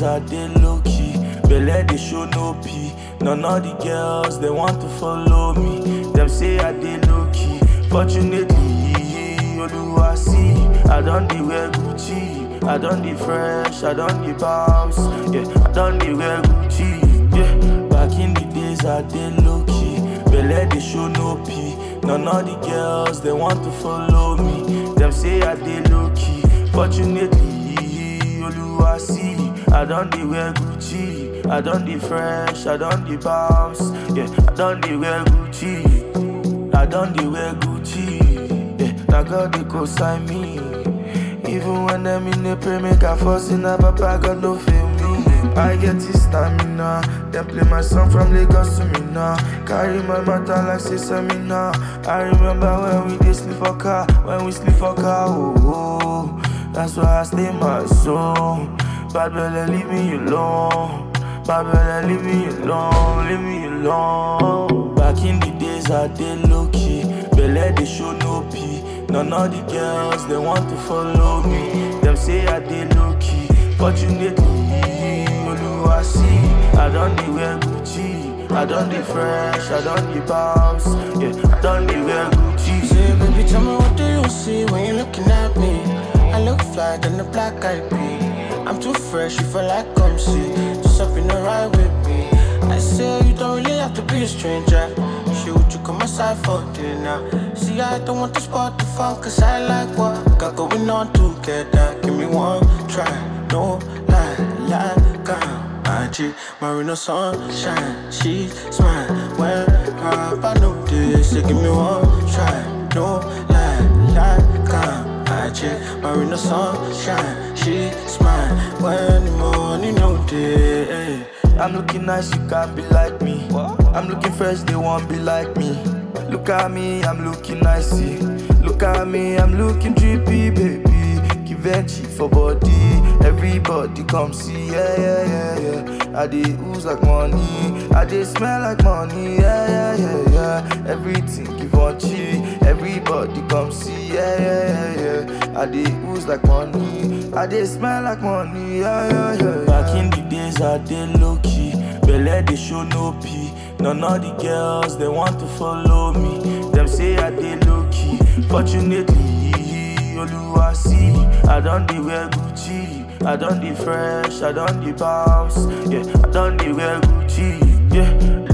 days I dey low key. Belle they show no pee. None of the girls they want to follow me. Them say I dey low key. Fortunately, Oluwa see. I don't dey wear Gucci. I don't dey fresh. I don't dey bounce. Yeah, I don't dey wear Gucci. Yeah, back in the days I dey low key. Belle they show no pee. None of the girls they want to follow me. Them say I dey low key. Fortunately, Oluwa see. I don't dey wear Gucci. I don't dey fresh. I don't dey bounce. Yeah, I don't dey wear Gucci. I don't dey wear Gucci. Yeah, now God they go sign me. Even when them in the pray, make a fuss in a papa, God no fail me. I get this stamina. Then play my song from Lagos to me now. Carry my matter like say seminar. I remember when we did sleep for car, when we sleep for car. Oh, oh. that's why I stay my zone. Bad belly, leave me alone. Bad belly, leave me alone, leave me alone. Back in the days I did low key. Belle they show no pee. None of the girls they want to follow me. Them say I did low key. Fortunately, Oluwa see. I don't dey wear Gucci. I don't dey fresh. I don't dey bounce. Yeah, I don't dey wear Gucci. Say, baby, tell me what do you see when you're looking at me? I look fly than the black eyed pea. I'm too fresh, you feel like come see. Just up in the ride with me. I say you don't really have to be a stranger. Shit, would you come aside for dinner? See, I don't want to spot the fun, cause I like what got going on together. Give me one try, no lie, like I'm IG, Marina sunshine. She smile when I I know this. So give me one try, no lie, like I'm IG, Marina sunshine. She smile when the money no day. I'm looking nice, you can't be like me. I'm looking fresh, they won't be like me. Look at me, I'm looking nicey. Look at me, I'm looking drippy, baby. Givenchy for body, everybody come see, yeah, yeah, yeah, yeah. I dey ooze like money, I dey smell like money, yeah, yeah, yeah, yeah. Everything Givenchy, everybody come see, yeah, yeah, yeah, yeah. I dey ooze like money, I dey smell like money, yeah, yeah, yeah. yeah. Back in the days I dey low key, belle they show no pee. None of the girls they want to follow me. Them say I dey low key. Fortunately, Oluwa see. I don't dey wear Gucci. I don't dey fresh. I don't dey bounce. Yeah, I don't dey wear Gucci. Yeah,